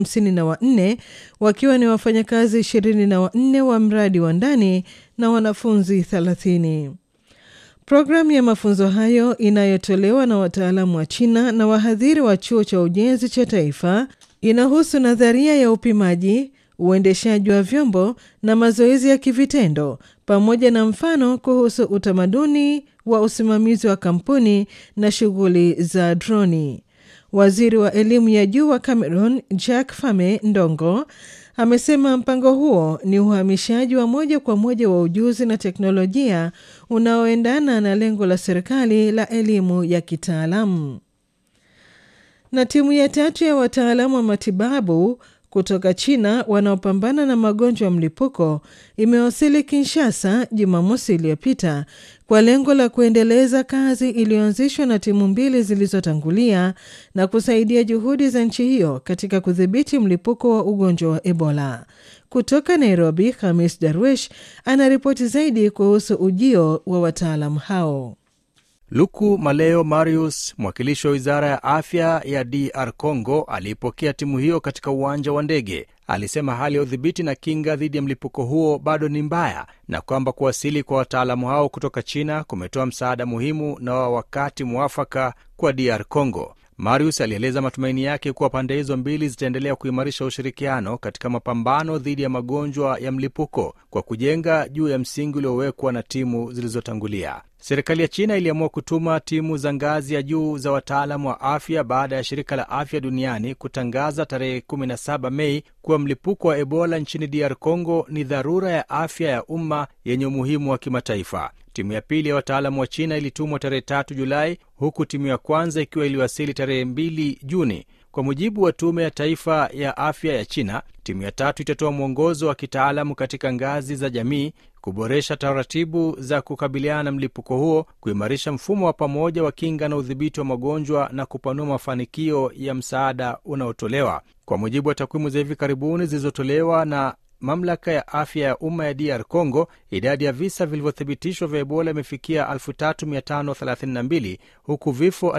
hamsini na wanne wakiwa ni wafanyakazi ishirini na wanne wa mradi wa ndani na wanafunzi thelathini. Programu ya mafunzo hayo inayotolewa na wataalamu wa China na wahadhiri wa chuo cha ujenzi cha taifa inahusu nadharia ya upimaji, uendeshaji wa vyombo na mazoezi ya kivitendo pamoja na mfano kuhusu utamaduni wa usimamizi wa kampuni na shughuli za droni. Waziri wa elimu ya juu wa Cameroon Jack Fame Ndongo amesema mpango huo ni uhamishaji wa moja kwa moja wa ujuzi na teknolojia unaoendana na lengo la serikali la elimu ya kitaalamu. Na timu ya tatu ya wataalamu wa matibabu kutoka China wanaopambana na magonjwa ya mlipuko imewasili Kinshasa Jumamosi iliyopita kwa lengo la kuendeleza kazi iliyoanzishwa na timu mbili zilizotangulia na kusaidia juhudi za nchi hiyo katika kudhibiti mlipuko wa ugonjwa wa Ebola. Kutoka Nairobi, Hamis Darwish anaripoti zaidi kuhusu ujio wa wataalamu hao. Luku Maleo Marius, mwakilishi wa wizara ya afya ya DR Congo, aliipokea timu hiyo katika uwanja wa ndege. Alisema hali ya udhibiti na kinga dhidi ya mlipuko huo bado ni mbaya na kwamba kuwasili kwa wataalamu hao kutoka China kumetoa msaada muhimu na wa wakati mwafaka kwa DR Congo. Marius alieleza matumaini yake kuwa pande hizo mbili zitaendelea kuimarisha ushirikiano katika mapambano dhidi ya magonjwa ya mlipuko kwa kujenga juu ya msingi uliowekwa na timu zilizotangulia. Serikali ya China iliamua kutuma timu za ngazi ya juu za wataalamu wa afya baada ya shirika la afya duniani kutangaza tarehe 17 Mei kuwa mlipuko wa Ebola nchini DR Congo ni dharura ya afya ya umma yenye umuhimu wa kimataifa. Timu ya pili ya wataalamu wa China ilitumwa tarehe 3 Julai, huku timu ya kwanza ikiwa iliwasili tarehe 2 Juni. Kwa mujibu wa Tume ya Taifa ya Afya ya China, timu ya tatu itatoa mwongozo wa kitaalamu katika ngazi za jamii, kuboresha taratibu za kukabiliana na mlipuko huo, kuimarisha mfumo wa pamoja wa kinga na udhibiti wa magonjwa na kupanua mafanikio ya msaada unaotolewa. Kwa mujibu wa takwimu za hivi karibuni zilizotolewa na mamlaka ya afya ya umma ya DR Congo, idadi ya visa vilivyothibitishwa vya Ebola imefikia 3532 huku vifo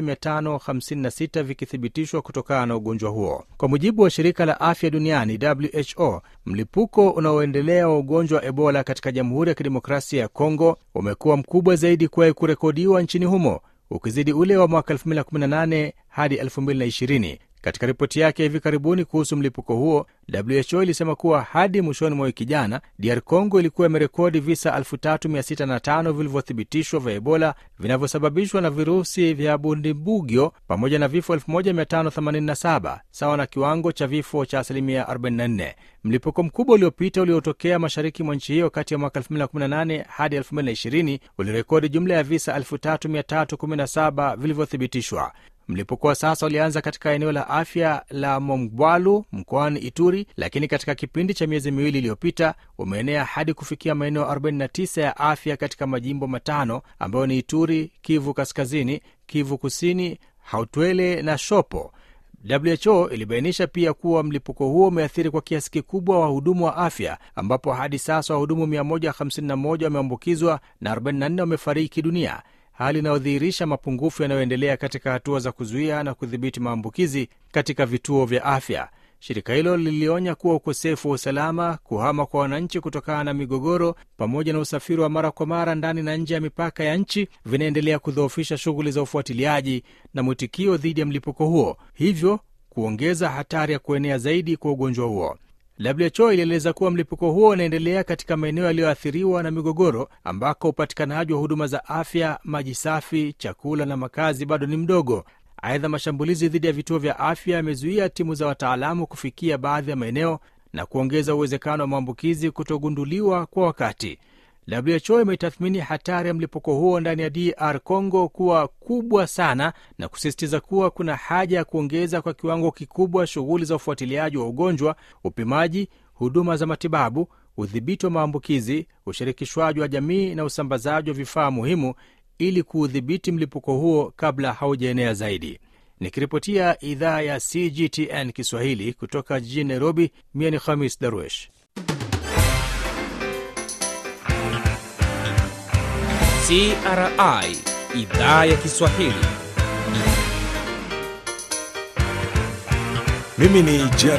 1556 vikithibitishwa kutokana na ugonjwa huo. Kwa mujibu wa shirika la afya duniani WHO, mlipuko unaoendelea wa ugonjwa wa Ebola katika Jamhuri ya Kidemokrasia ya Congo umekuwa mkubwa zaidi kuwahi kurekodiwa nchini humo, ukizidi ule wa mwaka 2018 hadi 2020. Katika ripoti yake hivi karibuni kuhusu mlipuko huo, WHO ilisema kuwa hadi mwishoni mwa wiki jana, DR Congo ilikuwa imerekodi visa 3605 vilivyothibitishwa vya Ebola vinavyosababishwa na virusi vya Bundibugyo pamoja na vifo 1587 sawa na kiwango cha vifo cha asilimia 44. Mlipuko mkubwa uliopita uliotokea mashariki mwa nchi hiyo kati ya mwaka 2018 hadi 2020 ulirekodi jumla ya visa 3317 vilivyothibitishwa. Mlipuko wa sasa ulianza katika eneo la afya la Mongwalu mkoani Ituri, lakini katika kipindi cha miezi miwili iliyopita umeenea hadi kufikia maeneo 49 ya afya katika majimbo matano ambayo ni Ituri, Kivu Kaskazini, Kivu Kusini, Hautwele na Shopo. WHO ilibainisha pia kuwa mlipuko huo umeathiri kwa kiasi kikubwa wahudumu wa afya ambapo hadi sasa wahudumu 151 wameambukizwa na 44 wamefariki dunia, hali inayodhihirisha mapungufu yanayoendelea katika hatua za kuzuia na kudhibiti maambukizi katika vituo vya afya. Shirika hilo lilionya kuwa ukosefu wa usalama, kuhama kwa wananchi kutokana na migogoro, pamoja na usafiri wa mara kwa mara ndani na nje ya mipaka ya nchi vinaendelea kudhoofisha shughuli za ufuatiliaji na mwitikio dhidi ya mlipuko huo, hivyo kuongeza hatari ya kuenea zaidi kwa ugonjwa huo. WHO ilieleza kuwa mlipuko huo unaendelea katika maeneo yaliyoathiriwa na migogoro ambako upatikanaji wa huduma za afya, maji safi, chakula na makazi bado ni mdogo. Aidha, mashambulizi dhidi ya vituo vya afya yamezuia timu za wataalamu kufikia baadhi ya maeneo na kuongeza uwezekano wa maambukizi kutogunduliwa kwa wakati. WHO imetathmini hatari ya mlipuko huo ndani ya DR Congo kuwa kubwa sana na kusisitiza kuwa kuna haja ya kuongeza kwa kiwango kikubwa shughuli za ufuatiliaji wa ugonjwa, upimaji, huduma za matibabu, udhibiti wa maambukizi, ushirikishwaji wa jamii na usambazaji wa vifaa muhimu ili kuudhibiti mlipuko huo kabla haujaenea zaidi. Nikiripotia idhaa ya CGTN Kiswahili kutoka jijini Nairobi, mie ni Khamis Darwesh. CRI idhaa ya Kiswahili. Mimi ni Jer